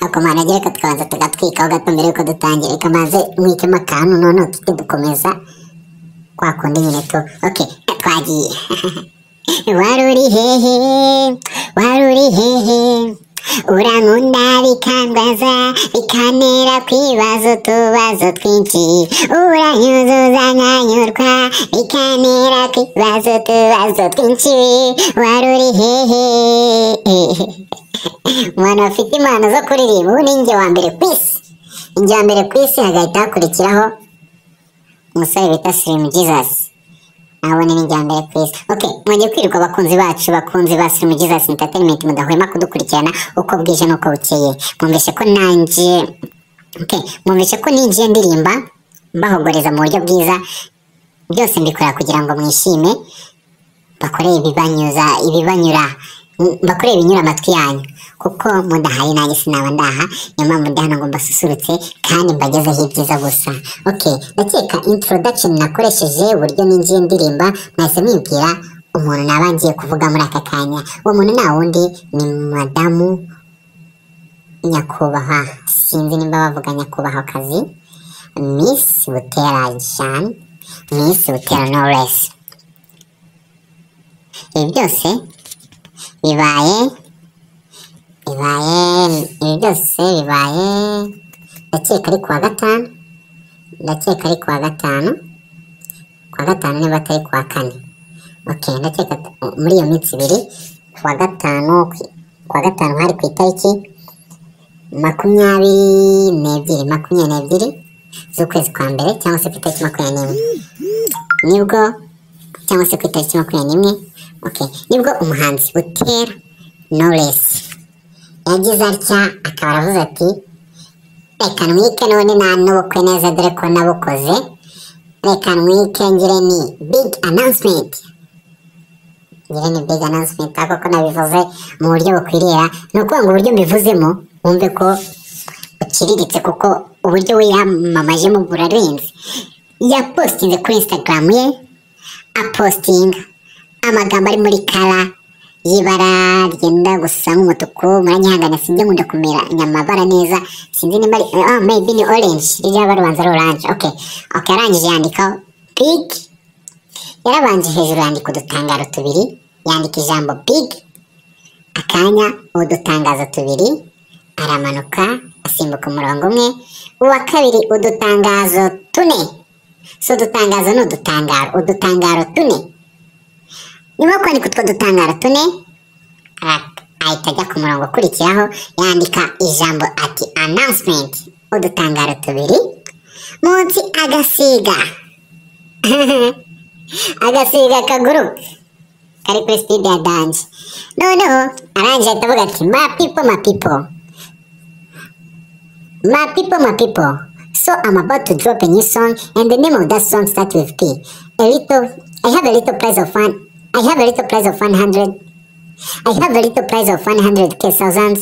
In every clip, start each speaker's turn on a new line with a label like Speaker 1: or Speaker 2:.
Speaker 1: akomana rero reka tukabanza tugatwika aho gato mbere yuko dutangira reka mbanze mwikemo akantu noneho tujye dukomeza kwa kundi nyine tu oke twagiye wari uri hehe wari uri hehe urankunda bikandwaza bikantera kwibaza utubazo twinshi uranyuzuza nkanyurwa bikantera kwibaza utubazo twinshi wari uri hehe umuntu afite impano zo kuririmba ubu ni njye wa mbere ku isi njye wa mbere ku isi hagahita hakurikiraho umusore bita sirimu jizasi nabone ni njye wa mbere ku isi oke mwajya kwirirwa abakunzi bacu bakunzi ba sirimu jizasi interineti mudahwema kudukurikirana uko bwije n'uko bukeye mwumvise ko nanjye oke mwumvise ko ninjiye ndirimba mbahogoreza mu buryo bwiza byose mbikora kugira ngo mwishime bakore ibibanyuza ibibanyura bakore ibinyura amatwi yanyu kuko mudahari nanjye sinaba ndaha niyo mpamvu ndi hano ngo mbasusurutse kandi mbagezeho ibyiza gusa ok ndakeka introduction nakoresheje uburyo ninjiye ndirimba mwahise mwibwira umuntu naba ngiye kuvuga muri aka kanya uwo muntu nta wundi ni madamu nyakubahwa sinzi nimba bavuga nyakubahwa kazi miss butera jean miss butera knowless ibi byose bibaye bibaye ibi byose bibaye ndakeka ari kuwa gatanu ndakeka ari kuwa gatanu kuwa gatanu niba atari kuwa kane ok ndakeka muri iyo minsi ibiri kuwa gatanu kuwa gatanu hari ku itariki makumyabiri n'ebyiri makumyabiri n'ebyiri z'ukwezi kwa mbere cyangwa se ku itariki makumyabiri n'imwe nibwo cyangwa se ku itariki makumyabiri n'imwe ok nibwo umuhanzi butera noresi yagize atya akaba aravuze ati reka ntwike none nta n'ubukwe neza dore ko nabukoze reka ntwike ngire ni big announcement ngire ni big announcement ariko ko nabivuze mu buryo bukwirira ni ukuvuga ngo uburyo mbivuzemo wumve ko buciriritse kuko uburyo we yamamajemo burarenze yapositinze kuri instagram ye apositinga amagambo ari muri kara y'ibara ryenda gusa nk'umutuku muranyihangana sinjya nkunda kumera amabara neza sinzi nimba ari ah maybe ni orange rijya barubanza ari orange ok ok arangije yandikaho big yarabanje hejuru yandika udutangaro tubiri yandika ijambo big akanya udutangazo tubiri aramanuka asimbuka umurongo umwe uwa kabiri udutangazo tune si udutangazo ni udutangaro udutangaro tune nyuma yo kwandika utwo dutangaro tune ahita ajya ku murongo ukurikiraho yandika ijambo ati announcement udutangaro tubiri munsi agasiga agasiga kagurupe kari kuri sipidi ya danje noneho arangije ahita avuga ati ma people ma people ma people ma people so I'm about to drop a new song and the name of that song starts with P a little I have a little price of fun I have a little price of 100. I have a little price of 100k thousands.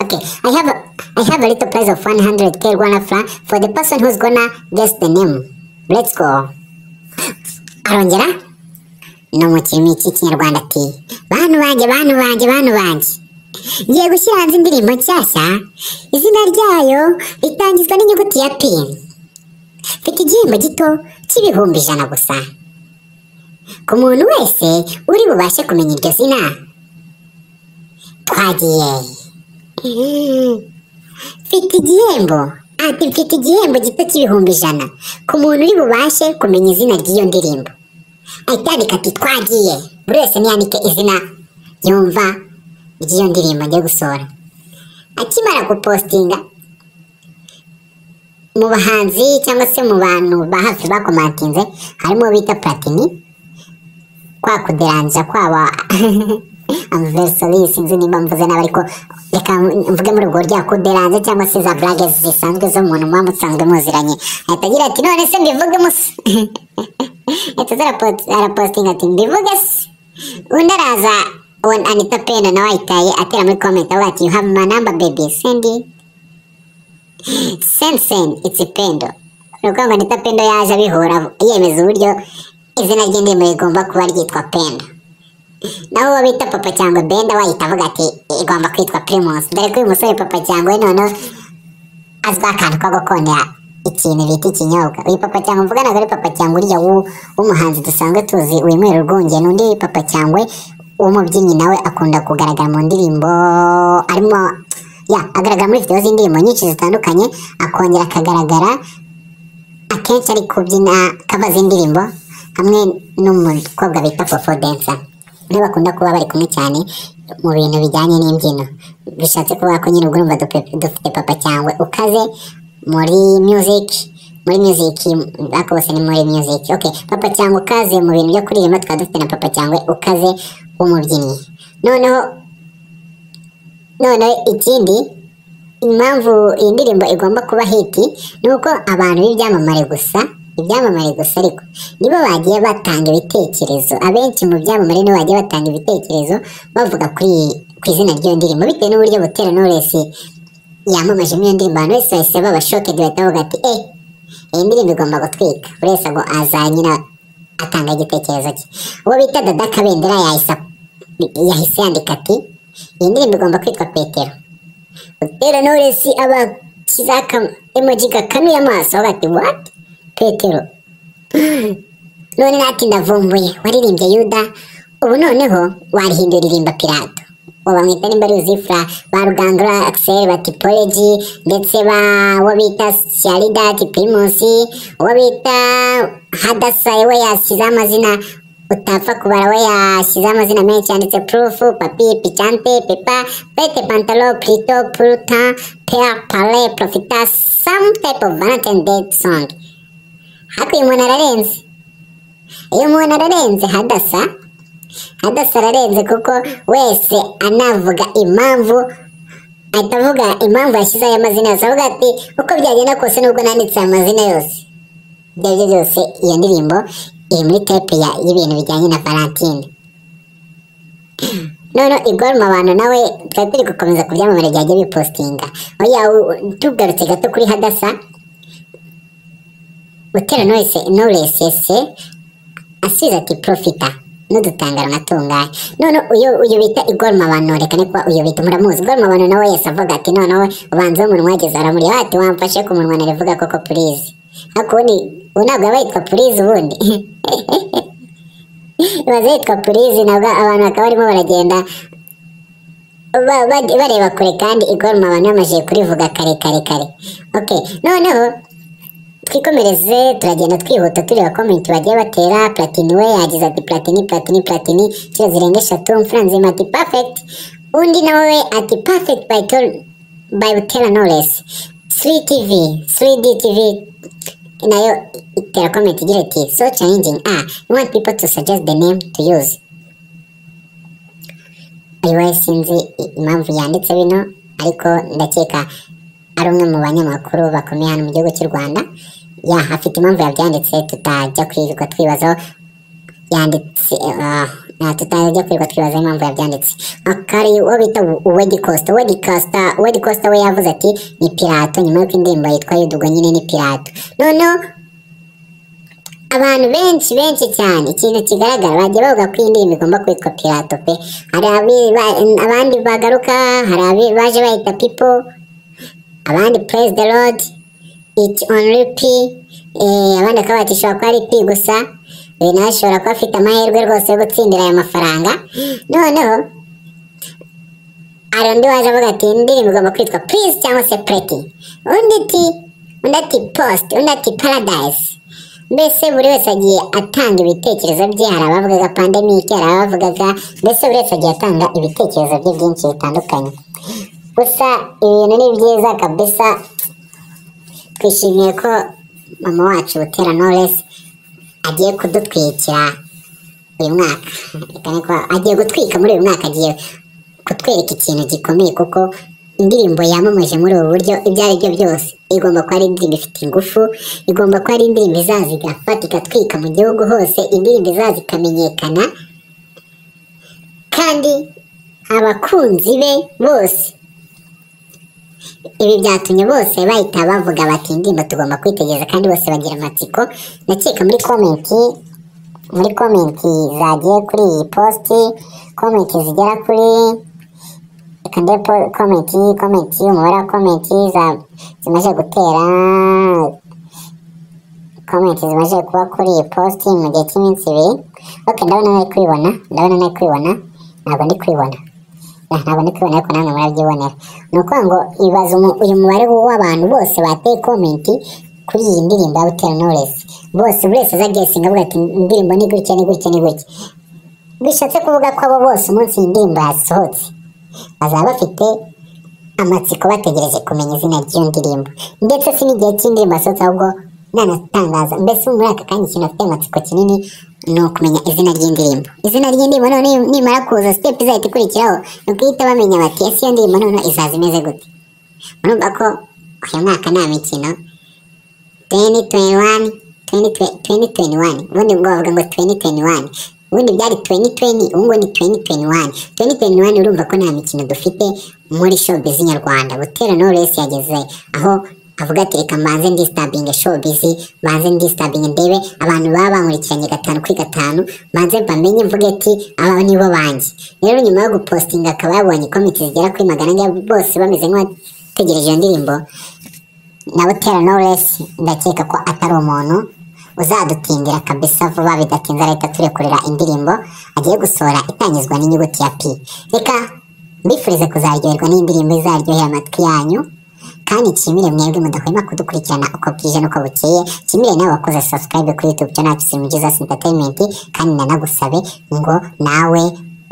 Speaker 1: Okay, I have a, I have a little price of 100k guanafra for the person who's gonna guess the name. Let's go. Arongera? No mu kirimi cy'ikinyarwanda ati bantu banjye bantu banjye bantu banjye ngiye gushyira hanze indirimbo nshyashya izina ryayo ritangizwa n'inyuguti ya p mfite igihembo gito cy'ibihumbi ijana gusa ku muntu wese uri bubashe kumenya iryo zina twagiye mfite igihembo ati mfite igihembo gito cy'ibihumbi ijana ku muntu uri bubashe kumenya izina ry'iyo ndirimbo ahita yandika ati twagiye buri wese ntiyandike izina yumva ry'iyo ndirimbo ngiye gusohora akimara gupositinga mu bahanzi cyangwa se mu bantu ba hafi bakomantinze harimo bita platini kwa kuderanja kwaba amversari sinzi nimba mvuze nabi ariko reka mvuge muri ubwo buryo kuderanja cyangwa se za burage zisanzwe z'umuntu muba musanzwe muziranye ahita agira ati none se mbivuge musa ahita arapositinga ati mbivuge se undi araza anita pena nawe ahitaye atera muri komenti avuga ati you have my number baby sendi sensen it's pendo ni ukuvuga ngo anita pendo yaje abihura yemeza uburyo izina ry'indirimbo rigomba kuba ryitwa penda naho uwo bita papa cyangwa benda wahita avuga ati igomba kwitwa primus dore ko uyu musore papa cyangwa we noneho azwiho akantu ko gukondera ikintu bita ikinyobwa uyu papa cyangwa mvuga ntabwo ari papa cyangwa uriya w'u- w'umuhanzi dusanzwe tuzi winywera urwunge n'undi papa cyangwa w'umubyinnyi nawe akunda kugaragara mu ndirimbo arimo ya agaragara muri videwo z'indirimbo nyinshi zitandukanye akongera akagaragara akenshi ari kubyina kava z'indirimbo hamwe n'umukobwa bita Popo Densa niwe bakunda kuba bari kumwe cyane mu bintu bijyanye n'imbyino bishatse kuvuga ko nyine ubwo urumva dupe- dufite papa cyangwe ukaze muri music muri music ariko bose ni muri music okay papa cyangwe ukaze mu bintu byo kuririmba twaba dufite na papa cyangwe ukaze w'umubyinnyi noneho noneho ikindi impamvu iyi ndirimbo igomba kuba hiti ni uko abantu b'ibyamamare gusa ibyamamare gusa ariko nibo bagiye batanga ibitekerezo abenshi mu byamamare nibo bagiye batanga ibitekerezo bavuga kuri ku izina ry'iyo ndirimbo bitewe n'uburyo butera knowless yamamajemo iyo ndirimbo abantu bose bahise baba shokedi bahita bavuga ati eh iyi ndirimbo igomba gutwika buri wese ngo aza nyine atanga igitekerezo cye uwo bita dada kabendera yahise yahise yandika ati iyi ndirimbo igomba kwitwa petero Petero Knowless aba ashyize aka emoji gakanuye amaso avuga ati what petero none nati ndavumbuye waririmbye yuda ubu noneho warihindura irimba pirato uwo bamwita nimba ari uzifura ba rugangura akiseri ba tipoleji ndetse ba uwo bita shyarida tipirimusi uwo bita hadasa we yashyizeho amazina utapfa kubara we yashyizeho amazina menshi yanditse purufu papi picante pepa pete pantalo prito puruta peya pale profita some type of valentine day song ariko uyu muntu ararenze iyo umuntu ararenze hadasa hadasa ararenze kuko wese anavuga impamvu ahita avuga impamvu yashyizeho aya mazina yose avuga ati uko byagenda kose nubwo nanditse aya mazina yose ibyo ari byo byose iyo ndirimbo iri muri tepe ya- y'ibintu bijyanye na valentine none igoroma abantu nawe twari turi gukomeza ku byamamare byajya bipositinga oya u- u- tugarutse gato kuri hadasa gutera knowless knowless ese asubiza ati profita n'udutangaro natunganye none uyu uyu bita igoroma abantu reka nikuba uyu bita muramuzi igoroma abantu nawe yese avuga ati noneho ubanza w'umunwa wageze aramuriye ati wamfashe ku munwa narivuga koko purize ariko ubundi ubu ntabwo yaba yitwa purize ubundi imaze yitwa purize nabwo abantu bakaba barimo baragenda ba- ba- bareba kure kandi igoroma abantu bamajije kurivuga kare kare kare okay noneho twikomereze turagenda twihuta tureba komenti bagiye batera platini we yagize ati platini platini platini inshuro zirenga eshatu mfuranzima ati perfect undi nawe we ati perfect by Tol- by butera knowless 3 tv 3d tv nayo itera komenti igira iti so challenging ah you want people to suggest the name to use ayiwe sinzi i- impamvu yanditse bino ariko ndakeka ari umwe mu banyamakuru bakomeye hano mu gihugu cy'u rwanda ya afite impamvu yabyanditse tutajya kwirirwa twibazaho yanditse ah, ah, tutajya kwirirwa twibazaho impamvu yabyanditse akari uwo bita wedi costa wedi costa wedi costa we yavuze ati ni pirato nyuma y'uko indirimbo yitwa yudugo nyine ni pirato noneho abantu benshi benshi cyane ikintu kigaragara bagiye bavuga ko iyi ndirimbo igomba kwitwa pirato pe hari abi- ba- abandi bagaruka hari abi- baje bahita pipo abandi praise the lord it only p eh, abandi bakaba bati ishobora kuba ari p gusa uyu nawe ashobora kuba afite amahirwe rwose yo gutsindira aya mafaranga noneho hari undi waje avuga ati indirimbo igomba kwitwa please cyangwa se preti undi ati undi ati post undi ati paradise mbese buri wese agiye atanga ibitekerezo bye hari abavugaga pandemike hari abavugaga mbese buri wese agiye atanga ibitekerezo bye byinshi bitandukanye gusa ibintu ni byiza kabisa twishimiye ko mama wacu butera knowless agiye kudutwikira uyu mwaka Reka ni ko agiye gutwika muri uyu mwaka agiye kutwereka ikintu gikomeye kuko indirimbo yamamaje muri ubu buryo ibyo ari byo byose igomba kuba ari indirimbo ifite ingufu igomba kuba ari indirimbo izaza igafata igatwika mu gihugu hose indirimbo izaza ikamenyekana kandi abakunzi be bose ibi byatumye bose bahita bavuga bati indirimbo tugomba kwitegereza kandi bose bagira amatsiko ndakeka muri komenti muri komenti zagiye kuri iyi posti komenti zigera kuri reka ndebe po- komenti komenti umubare wa komenti za- zimaze gutera komenti zimaze kuba kuri iyi posti mu gihe cy'iminsi ibiri ok ndabona nari kubibona ndabona nari kubibona ntabwo ndi kubibona Ah, ntabwo ndi kubibona ariko namwe murabyibonera ni ukuvuga ngo ibaze umu- uyu mubare w'abantu bose bateye komenti kuri iyi ndirimbo ya butera knowless bose buri wese aza agesinga avuga ati indirimbo ni gutya ni gutya ni gutya bishatse kuvuga ko abo bose umunsi iyi ndirimbo yasohotse bazaba bafite amatsiko bategereje kumenya izina ry'iyo ndirimbo ndetse si n'igihe cy'indirimbo yasohotse ahubwo nanatangaza mbese muri aka kanya ikintu afite amatsiko kinini ni ukumenya izina ry'indirimbo izina ry'indirimbo none nimara kuza sitepu izahita ikurikiraho ni uguhita bamenya bati ese iyo ndirimbo none izaza imeze gute murumva ko uyu mwaka nta mikino 2021 2021 ubundi ubwo bavuga ngo 2021 ubundi byari 2020 ubu ngubu ni 2021 2021 urumva ko nta mikino dufite muri showbiz nyarwanda butera knowless yageze aho avuga ati reka mbanze ndistabinge showbiz mbanze ndistabinge ndebe abantu baba bankurikiranye gatanu kuri gatanu mbanze mbamenye mvuge ati aba nibo banjye rero nyuma yo gupostinga akaba yabonye komite zigera kuri magana ane bose bameze nk'abategereje iyo ndirimbo na Butera Knowless ndakeka ko atari umuntu uzadutindira kabisa vuba bidatinze arahita turekurira indirimbo agiye gusohora itangizwa n'inyuguti ya P. Reka mbifurize kuzaryoherwa n'indirimbo izaryohera amatwi yanyu kandi nshimire mwebwe mudahwema kudukurikirana uko bwije n'uko bukeye nshimire nawe wakoze subscribe kuri YouTube channel Kisimu Jesus Entertainment kandi nanagusabe ngo nawe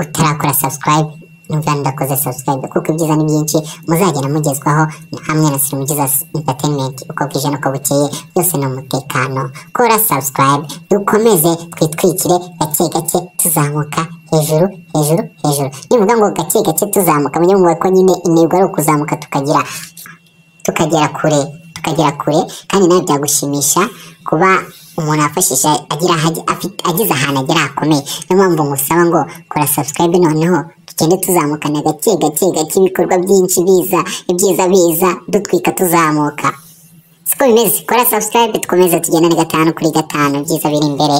Speaker 1: utarakora subscribe numva ndakoze subscribe kuko ibyiza ni byinshi muzagenda mugezwaho hamwe na Slim Jesus Entertainment uko bwije n'uko bukeye byose ni umutekano kora subscribe dukomeze twitwikire gake gake tuzamuka hejuru hejuru hejuru nivuga ngo gake gake tuzamuka mujye mubona ko nyine intego ari ukuzamuka tukagira tukagera kure tukagera kure kandi nawe byagushimisha kuba umuntu afashisha agira aho ajya- afite- ageze ahantu agera hakomeye niyo mpamvu ngusaba ngo kora subscribe noneho tugende tuzamukana gake gake gake ibikorwa byinshi biza ibyiza biza dutwika tuzamuka siko bimeze kora subscribe dukomeze tugendane gatanu kuri gatanu byiza biri imbere